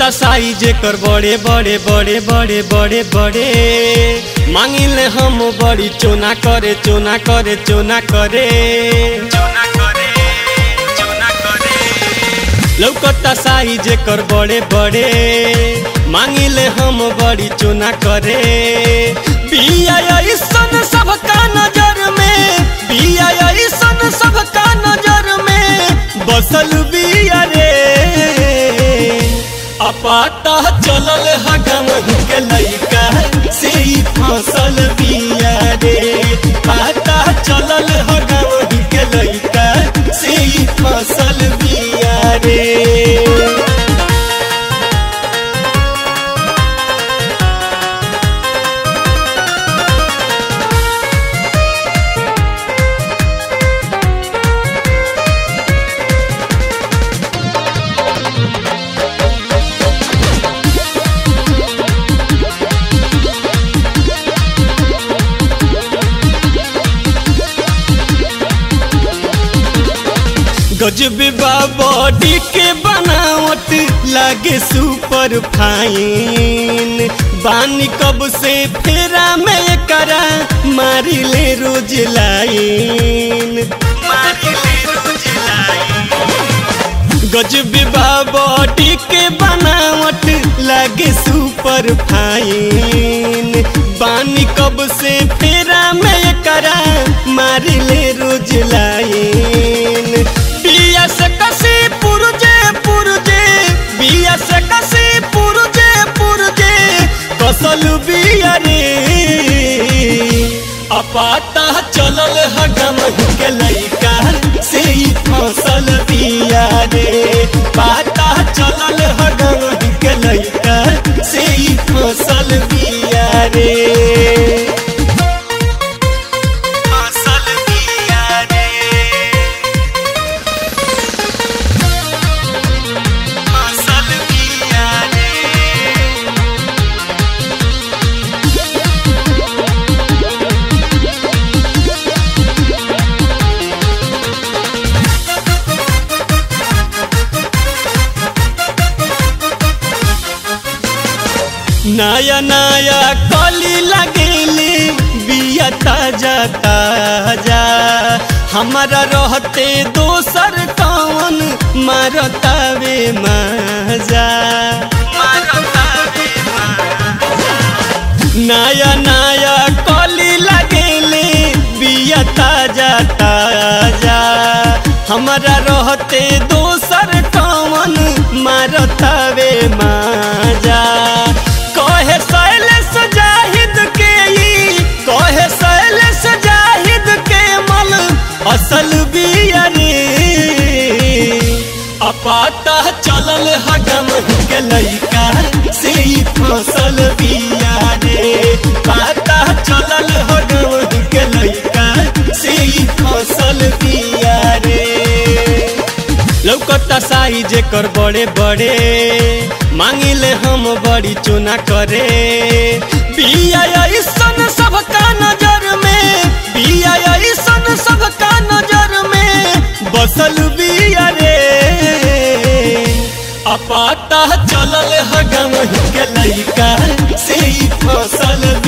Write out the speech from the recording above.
लौकता साइज कर बड़े बड़े बड़े बड़े बड़े बड़े मांगिले हम बड़ी चोना करे चोना करे चोना करे चोना करे चोना करे लौकता साइज कर बड़े बड़े मांगिले हम बड़ी चोना करे बिया ऐसन सबका नजर में बिया ऐसन सबका नजर में बसल बिया रे अपाता चलल हगम के लइका से ही फसल बिया रे पाता चलल हगम के लइका से ही फसल बिया रे गजब बॉडी के बनावट लागे सुपर फाइन बानी कब से फेरा में करा मारी ले रोज लाइन मारी ले रोज लाइन गजब बॉडी के बनावट लागे सुपर फाइन बानी कब से फेरा में करा मारी ले रोज लाइन बिया से कसी पुरजे पुरजे बिया से कसी पुरजे पुरजे कसल बिया रे अपाता चलल हगम के लइका से ही फसल बिया रे पाता चलल हगम के लइका से ही फसल बिया रे फसल बिया रे फसल बिया रे नया नया कली लगेले बिया ताजा ताजा हमारा रहते दोसर कौन मारतावे मजा मारतावे नया नया कली लगेले बिया ताजा ताजा हमारा रहते दोसर कौन मारतावे मजा कहे शैलेश जाहिद के ई कहे शैलेश जाहिद के मल असल बिया रे अपाता चलल हगम के लइका से ही फसल बिया रे पाता चलल हगम के लइका से ही फसल बिया रे लौकता साइज कर बड़े बड़े मांगिले हम बड़ी चुना करे बिया ऐसन सबका नजर में बिया ऐसन सबका नजर में बसल बिया रे अपाता चलल हगम के लइका से ही फसल